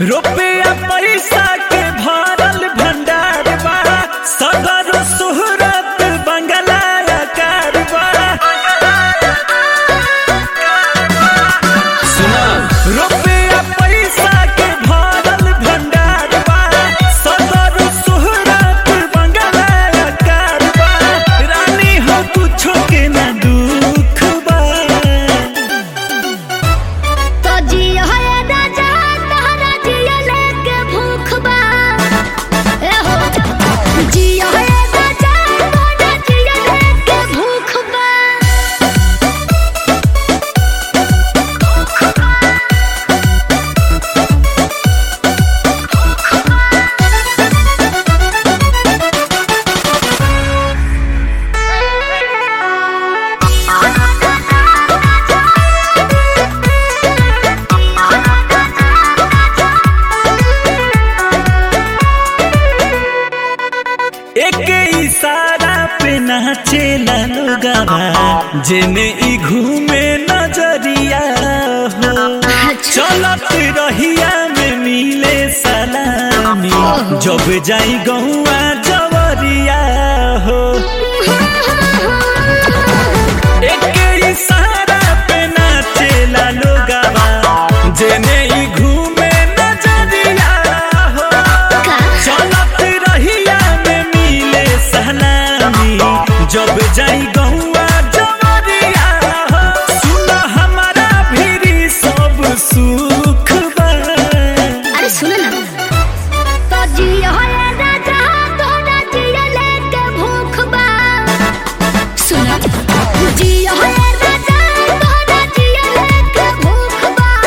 रुपया पैसा के भरल भंडार बा सदर सुहरत बंगला कार बा सुना रुपया पैसा के भरल भंडार बा सदर सुहरत बंगला कार बा रानी हो कुछो के ना दुख बा तो जिया है राजा तहरा जिया लेके भूख बा ए हो जिया है राजा तहरा जिया लेके भूख बा एक इशारा पे नाचेला लोगवा जेने ई घूमे नजरिया हो चलत रहिया में मिले सलामी जब जाई गहुआ जवरिया हो एक इशारा पे नाचेला लोगवा जेने ई घूमे नजरिया हो चलत रहिया में मिले सलामी जब जाई गहुआ जवरिया हो सुन हमारा भी सब सुख बा अरे सुनो ना तो जिया है राजा तहरा जिया लेके भूख बा सुनो जिया है राजा तहरा जिया लेके भूख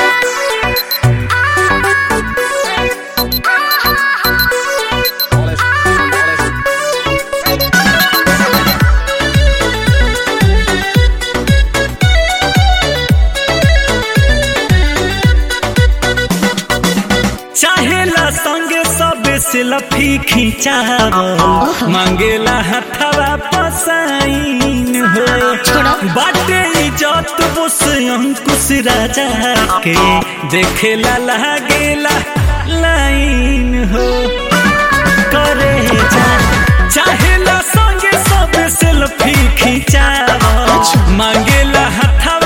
चाहेला संगे सब सेल्फी खिंचावल मांगेला हथवा पसाइन हो छोड़ो। बाटे इज्जत बोस अंकुश राजा के देखेला लागेला लाइन हो करे जा चाहेला संगे सब सेल्फी खिंचावल मांगेला हथवा